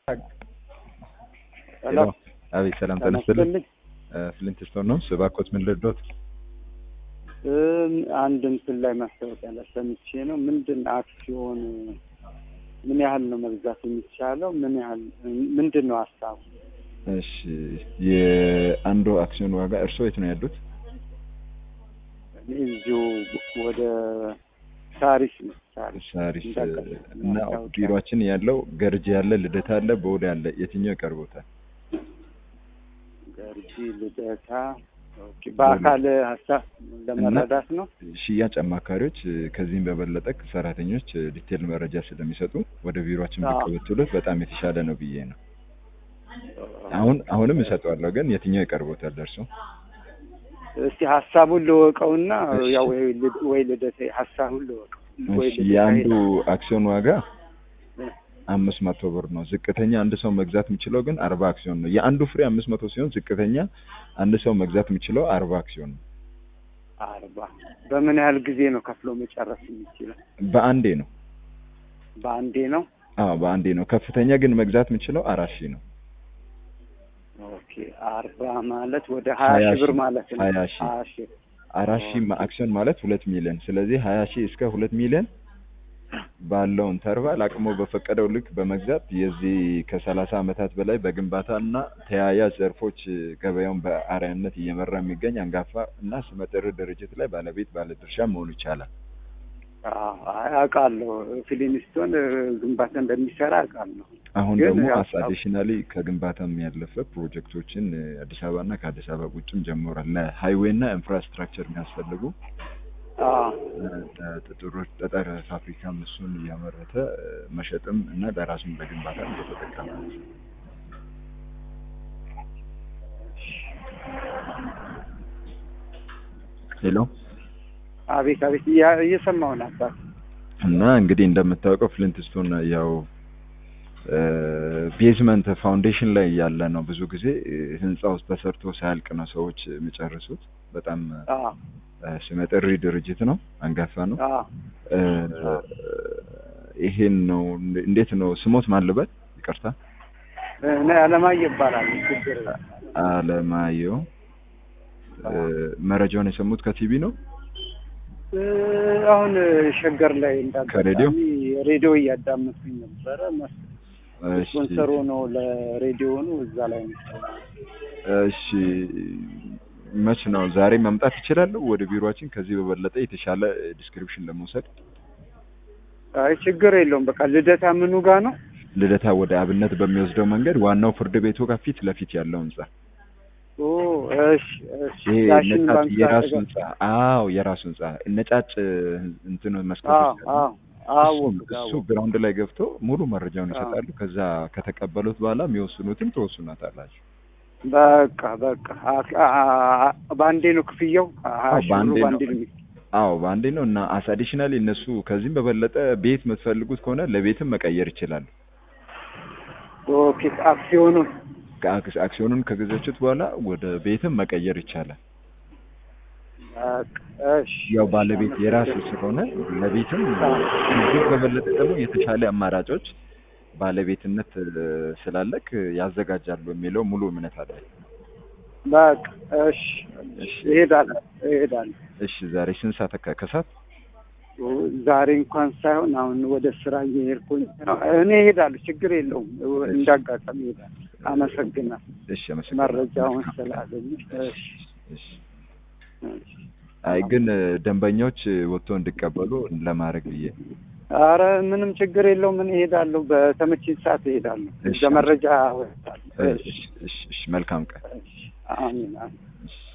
ሄሎ አቤት ሰላም ጤና ተነስተልኝ ይስጥልኝ። ፍሊንት ስቶን ነው ስባኮት ምን ልርዶት እም፣ አንድ ምስል ላይ ማስታወቂያ ላይ ሰምቼ ነው። ምንድን አክሲዮን ምን ያህል ነው መግዛት የሚቻለው? ምን ያህል ምንድን ነው ሀሳቡ? እሺ የአንዱ አክሲዮን ዋጋ እርስዎ የት ነው ያሉት እኔ እዚሁ ወደ ሳሪስ ነው። ሳሪስ ሳሪስ እንዳጋጣሚ እና ማስታወቂያ። ቢሮችን ያለው ገርጂ ያለ ልደታ አለ በወደ ያለ የትኛው ይቀርቦታል ገርጂ ልደታ። ኦኬ፣ በአካል ሀሳብ ለመረዳት ነው። ሽያጭ አማካሪዎች ከዚህም በበለጠ ሰራተኞች ዲቴል መረጃ ስለሚሰጡ ወደ ቢሮችን አዎ። ብቅ ብትሉት በጣም የተሻለ ነው ብዬ ነው አሁን አሁንም እሰጠዋለሁ ግን የትኛው ይቀርቦታል እርሱ እስቲ ሀሳቡን ልወቀውና እሺ። ያው ወይ ልድ- ወይ ልደታ ሀሳቡን ልወቀው ወይ እሺ ልደታ የአንዱ ሄዳለሁ። አክሲዮን ዋጋ እ፣ አምስት መቶ ብር ነው። ዝቅተኛ አንድ ሰው መግዛት የሚችለው ግን አርባ አክሲዮን ነው። የአንዱ ፍሬ አምስት መቶ ሲሆን ዝቅተኛ አንድ ሰው መግዛት የሚችለው አርባ አክሲዮን ነው። አርባ በምን ያህል ጊዜ ነው ከፍሎ መጨረስ የሚችለው? በአንዴ ነው። በአንዴ ነው። አዎ በአንዴ ነው። ከፍተኛ ግን መግዛት የሚችለው አራት ሺህ ነው። ኦኬ አርባ ማለት ወደ ሀያ ሀያ ሺህ ብር ሺህ ማለት ነው። ሀያ ሺህ ሀያ ሺህ አራት ሺህ ኦኬ። አክሲዮን ማለት ሁለት ሚሊዮን። ስለዚህ ሀያ ሺህ እስከ ሁለት ሚሊዮን ባለው ኢንተርቫል አቅሞ በፈቀደው ልክ በመግዛት የዚህ ከሰላሳ ዓመታት በላይ በግንባታ እና ተያያዥ ዘርፎች ገበያውን በአርአያነት እየመራ የሚገኝ አንጋፋ እና ስመጥር ድርጅት ላይ ባለቤት ባለድርሻ መሆኑ ይቻላል። አዎ፣ አይ አውቃለሁ። ፊሊንስቶን ግንባታ እንደሚሰራ አውቃለሁ። አሁን ግን ደግሞ ያው አስ አዲሽናሊ ከግንባታም ያለፈ ፕሮጀክቶችን እ፣ አዲስ አበባ እና ከአዲስ አበባ ውጭም ጀምሯል። ለሃይዌይ እና ኢንፍራስትራክቸር የሚያስፈልጉ አዎ፣ እ፣ ጠጠሮች ጠጠር ፋብሪካም እሱን እያመረተ እ፣ መሸጥም እና ለራሱም ለግንባታ እየተጠቀመ ነው። ሄሎ አቤት አቤት፣ እያ- እየሰማሁ ነው አባት። እና እንግዲህ እንደምታውቀው ፍሊንትስቶን ያው ቤዝመንት ፋውንዴሽን ላይ ያለ ነው። ብዙ ጊዜ እ፣ ህንጻ ውስጥ ተሰርቶ ሳያልቅ ነው ሰዎች የሚጨርሱት። በጣም አዎ፣ እ፣ ስመጥሪ ድርጅት ነው፣ አንጋፋ ነው። አዎ። እ፣ ይሄን ነው እንዴት ነው ስሞት ማልበት ይቅርታ፣ እኔ አለማየሁ ይባላል። ችግር የለም። አለማየሁ እ፣ መረጃውን የሰሙት ከቲቪ ነው። እ፣ አሁን ሸገር ላይ ከሬዲዮ? እንዳጋጣሚ ሬዲዮ እያዳመጥኩኝ ነበረ። መስ- እሺ ስፖንሰሩ ነው ለሬዲዮ ነው እዛ ላይ ነው። እሺ መች ነው ዛሬ መምጣት ይችላለሁ ወደ ቢሮአችን ከዚህ በበለጠ የተሻለ ዲስክሪፕሽን ለመውሰድ አይ ችግር የለውም። በቃ ልደታ ምኑ ጋር ነው? ልደታ ወደ አብነት በሚወስደው መንገድ ዋናው ፍርድ ቤቱ ጋር ፊት ለፊት ያለው ህንጻ ኦ እሺ፣ እሺ። ይሄ ዳሽን ነጫጭ ባንክ የራሱ አጠገብ። ህንጻ አዎ የራሱ ህንጻ ነጫጭ እንትኑ አዎ መስኮቶች አሉ። አዎ አዎ እሱ- እሱ ግራውንድ ላይ ገብቶ ሙሉ መረጃውን አዎ። ይሰጣሉ። ከዛ ከተቀበሉት በኋላ የሚወስኑትን ትወስኑታላችሁ። በቃ በቃ አ- አ- አ- በአንዴ ነው ክፍያው? ሀያ አዎ፣ ሺህ በአንዴ ብሩ ነው። በአንዴ ነው የሚ- አዎ በአንዴ ነው እና አስ አዲሽናሊ እነሱ ከዚህም በበለጠ ቤት የምትፈልጉት ከሆነ ለቤትም መቀየር ይችላሉ። ኦኬ አክሲዮኑን ከአክስ- አክሲዮኑን ከገዛችሁት በኋላ ወደ ቤትም መቀየር ይቻላል። በቃ እሺ። ያው ባለቤት የራስ ስለሆነ ለቤትም ከዚህ በበለጠ ደግሞ የተሻለ አማራጮች ባለቤትነት እ፣ ስላለክ ያዘጋጃሉ የሚለው ሙሉ እምነት አለ። በቃ እሺ፣ እሺ። እሄዳለሁ እሄዳለሁ። እሺ ዛሬ ስንት ሰዓት አካ- ከሰዓት? ዛሬ እንኳን ሳይሆን አሁን ወደ ስራ እየሄድኩኝ ነው። እኔ እሄዳለሁ፣ ችግር የለውም። እንዳጋጣሚ እሄዳለሁ። አመሰግናለሁ እሺ አመሰግናለሁ። መረጃውን ስላገኘ። እሺ እሺ። እሺ። አይ ግን እ፣ ደንበኞች ወጥቶ እንዲቀበሉ ለማድረግ ብዬ አረ ምንም ችግር የለውም። እኔ እሄዳለሁ፣ በተመቸኝ ሰዓት እሄዳለሁ። እሺ። በመረጃ ወጣለሁ። እሺ፣ እሺ፣ እሺ፣ መልካም ቀን። እሺ። አሜን አሜን። እሺ።